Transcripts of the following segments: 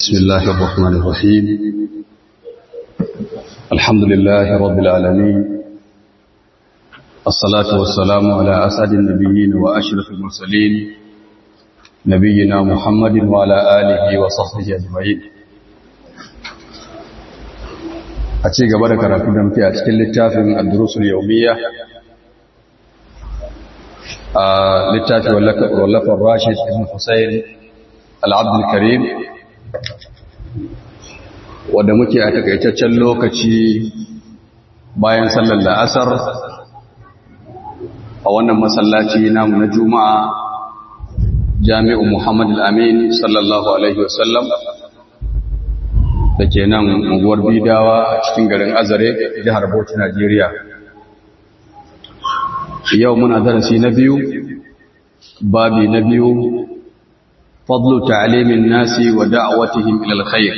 بسم الله الرحمن الرحيم الحمد لله رب العالمين الصلاة والسلام على أسعد النبيين وأشرف المرسلين نبينا محمد وعلى آله وصحبه أجمعين أتي قبل كرافي دمتي أتكل للتافن الدروس اليومية littafi wallafar rashid ibn husayn al'abdul karim wadda muke a takaitaccen lokaci bayan sallar la'asar a wannan masallaci namu na juma'a jami'u muhammad al'amin sallallahu alaihi wasallam da ke nan unguwar bidawa a cikin garin azare jihar bauchi najeriya yau muna darasi na biyu babi na biyu fadlu ta'limin nasi wa da'awatihim ila alkhair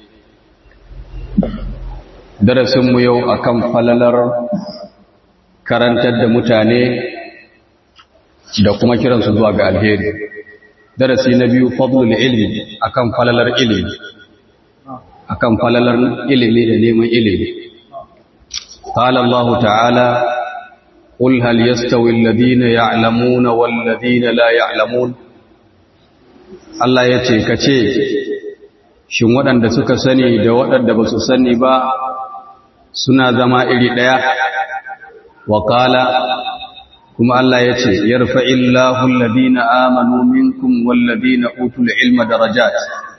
darasin mu yau akan falalar karantar da mutane da kuma kiransu zuwa ga alheri darasi na biyu fadlul ilmi akan falalar ilimi akan falalar ilimi da neman ilimi قال الله تعالى قل هل يستوي الذين يعلمون والذين لا يعلمون Allah ya ce ka ce shin waɗanda suka sani da waɗanda ba su sani ba suna zama iri ɗaya wa ƙala kuma Allah ya ce yarfa illahu alladhina amanu minkum walladhina utul ilma darajat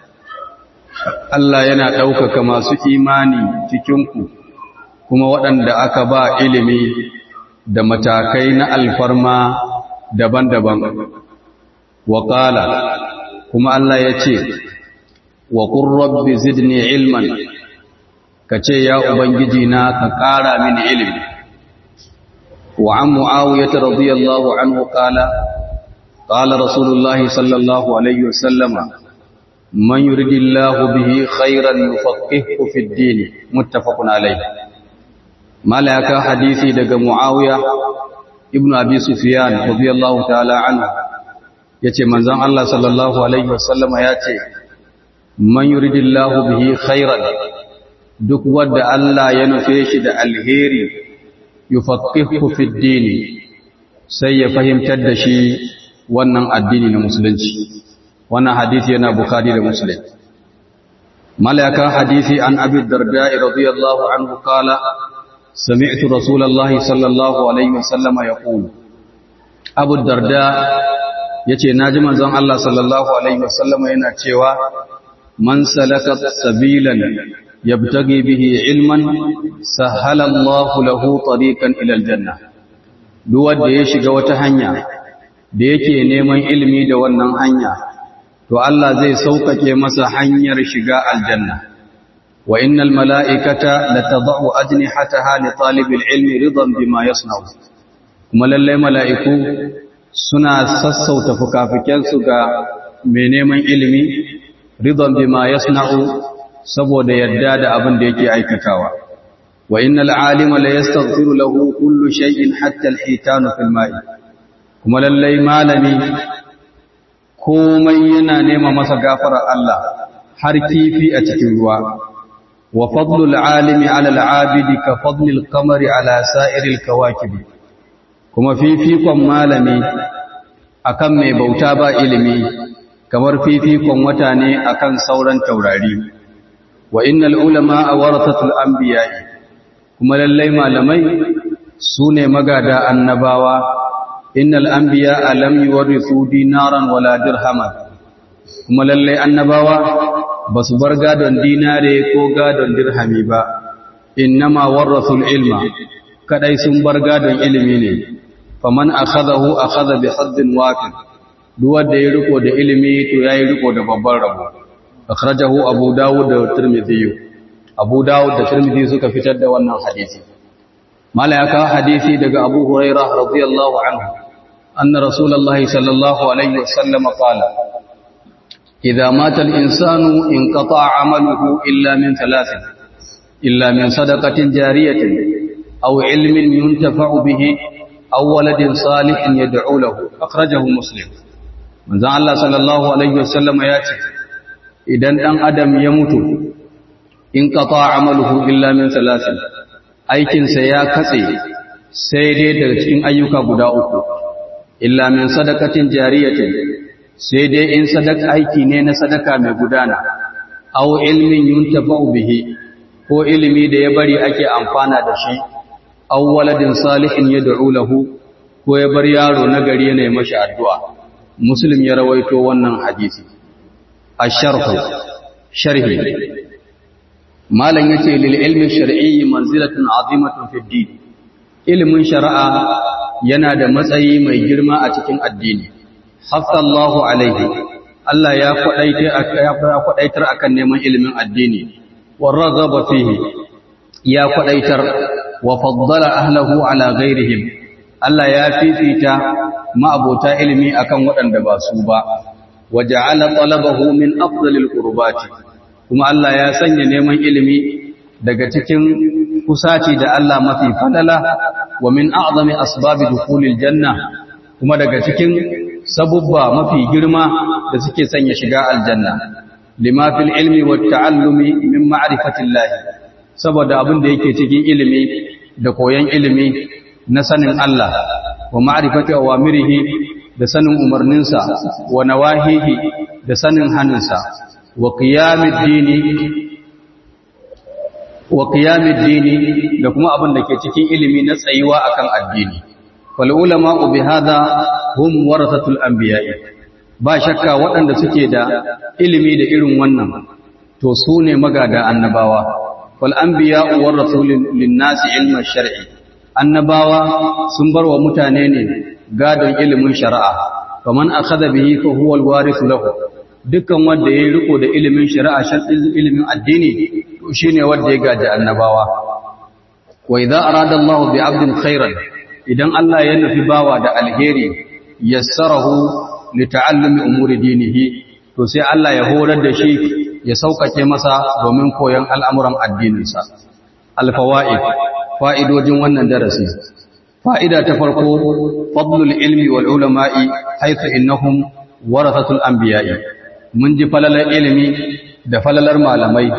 Allah yana ɗaukaka masu imani cikinku kuma waɗanda aka ba ilimi da matakai na alfarma daban-daban wa ƙala kuma Allah ya ce wa rabbi zidni ilman ka ce ya ubangiji na ka ƙara mini ilimi wa an mu'awiyata radiyallahu anhu qala qala rasulullahi sallallahu alaihi wasallama man yuridillahu bihi khairan yufaqihu fid din muttafaqun alayhi malaka hadisi daga muawiya ibnu abi sufyan radiyallahu ta'ala anhu yace manzon Allah sallallahu alaihi wasallama yace man yuridillahu bihi khairan duk wanda Allah ya nufe shi da alheri yufaqihu fid din sai ya fahimtar da shi wannan addini na musulunci wannan hadisi yana bukhari da muslim malaka hadisi an abi darda radiyallahu anhu qala سمعت رسول الله صلى الله عليه وسلم يقول أبو الدرداء yace naji manzon Allah sallallahu alaihi wasallam yana cewa man salaka sabilan yabtaghi bihi ilman sahala Allah lahu tariqan ila aljanna duk wanda ya shiga wata hanya da yake neman ilimi da wannan hanya to Allah zai sauƙaƙe masa hanyar shiga aljanna وإن الملائكة لتضع أجنحتها لطالب العلم رضا بما يصنع kuma lallai mala'iku suna sassauta fukafikensu ga mai neman ilimi ridon bima yasna'u saboda yadda da abin da yake aikatawa wa innal alima la yastaghfiru lahu kullu shay'in hatta al-hitanu fil ma'i kuma lallai malami komai yana nema masa gafarar Allah har kifi a cikin ruwa وفضل العالم على العابد كفضل القمر على سائر الكواكب kuma fifikon malami akan mai bauta ba ilimi kamar fifikon wata ne akan sauran taurari wa innal ulama warathatul anbiya kuma lallai malamai sune magada annabawa innal anbiya lam yuwarithu dinaran wala dirhaman kuma lallai annabawa ba su bar gadon dinare ko gadon dirhami ba innama warrasul ilma kadai sun bar gadon ilimi ne faman akhadahu akhadha bi haddin waqin duk wanda ya riko da ilimi to yayi riko da babban rabo akhrajahu abu dawud da tirmidhi abu dawud da tirmidhi suka fitar da wannan hadisi malaka hadisi daga abu hurairah radiyallahu anhu anna rasulullahi sallallahu alaihi wasallam qala إذا مات الإنسان انقطع عمله إلا من ثلاث إلا من صدقة جارية أو علم ينتفع به أو ولد صالح يدعو له أخرجه مسلم من ذا الله صلى الله عليه وسلم ياتي idan ɗan adam ya mutu in qata amaluhu illa min salasin aikinsa ya katse sai dai daga cikin ayyuka guda uku illa min sadaqatin jariyatin sai dai in sadaka aiki ne na sadaka mai gudana aw ilmin yuntafa'u bihi ko ilimi da ya bari ake amfana da shi aw waladin salihin yad'u lahu ko ya bar yaro na gari yana mashi addu'a muslim ya rawaito wannan hadisi ash-sharh sharhi malan yace lil ilmi shar'i manzilatun azimatun fi din ilmin shar'a yana da matsayi mai girma a cikin addini hafsallahu alaihi Allah ya kwadaitar akan neman ilimin addini wa raghaba fihi ya kwadaitar wa faddala ahlahu ala ghairihim Allah ya fifita ma'abota ilimi akan waɗanda ba su ba wa ja'ala talabahu min afdalil qurbati kuma Allah ya sanya neman ilimi daga cikin kusaci da Allah mafi falala wa min a'zami asbabi dukhulil janna kuma daga cikin sabubba mafi girma da suke sanya shiga aljanna lima fil ilmi wat ta'allumi min ma'rifatillah saboda abin da yake cikin ilimi da koyon ilimi na sanin Allah wa ma'rifati awamirihi da sanin umarninsa wa nawahihi da sanin haninsa wa qiyamid dini wa qiyamid dini da kuma abin da ke cikin ilimi na tsayuwa akan addini fal ulama bi hadha hum warathatul anbiya'i ba shakka waɗanda suke da ilimi da irin wannan to su ne magada annabawa wal anbiya'u warathu lin nasi ilma shar'i annabawa sun bar wa mutane ne gadon ilimin shari'a faman akhadha bihi fa huwa alwarithu lahu dukkan wanda yayi riko da ilimin shari'a shar'in ilimin addini to shine wanda ya gaji annabawa wa idza arada Allahu bi 'abdin khairan idan Allah ya nufi bawa da alheri yassarahu li ta'allumi umuri dinihi to sai Allah ya horar da shi ya saukake masa domin koyon al'amuran addininsa al-fawaid fa'idojin wannan darasi fa'ida ta farko fadlul ilmi wal ulama'i haythu innahum warathatul anbiya'i mun ji falalar ilimi da falalar malamai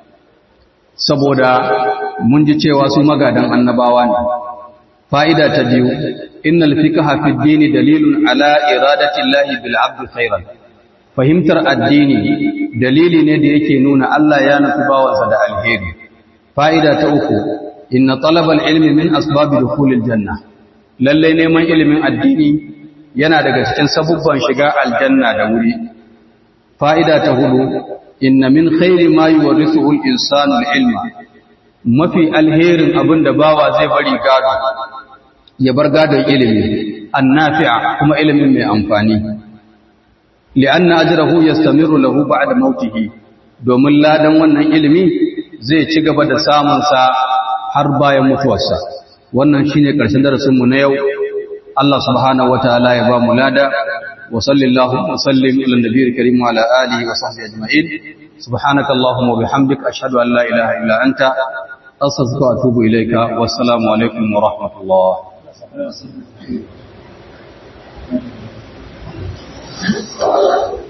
saboda mun ji cewa su magadan annabawa ne fa'ida ta biyu innal fiqha fi ad-din dalilun ala iradati llahi bil 'abd khairan fahimtar addini dalili ne da yake nuna Allah ya nufi bawansa da alheri fa'ida ta uku inna talabal ilmi min asbabi dukhulil janna lalle neman ilimin addini yana daga cikin sabubban shiga aljanna da wuri fa'ida ta hudu inna min khairi ma yuwarrithuhu al-insanu al-ilma mafi alherin abinda bawa zai bari gado ya bar gadon ilimi annafi'a kuma ilimin mai amfani li'anna ajrahu yastamiru lahu ba'da mautihi domin ladan wannan ilimi zai ci gaba da samun sa har bayan mutuwarsa wannan shine karshen darasin mu na yau Allah subhanahu wataala ya ba mu lada wa sallallahu wa sallim ala nabiyil karim wa ala alihi wa sahbihi ajma'in subhanaka allahumma wa bihamdika ashhadu an la ilaha illa anta astaghfiruka wa atubu ilayka wassalamu alaikum wa rahmatullah Thank you.